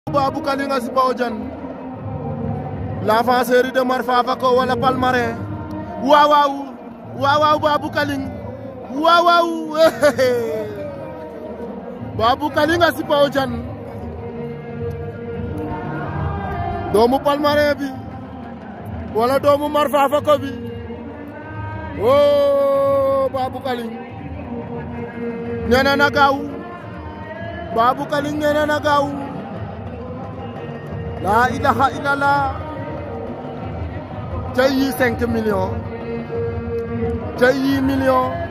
Babou Kalinga Sipa Odiane l'avant série de Mar Fafako wala Palmarin waaw waaw waaw waaw Babou Kaling waaw waaw Babou Kalinga Sipa Odiane doomu Palmarin bi wala doomu Mar Fafako bi oh Babou Kaling nee na na gaaw Babou Kaling nee na na gaaw laa ilaha illallah cay yi cinq millions cay yi millions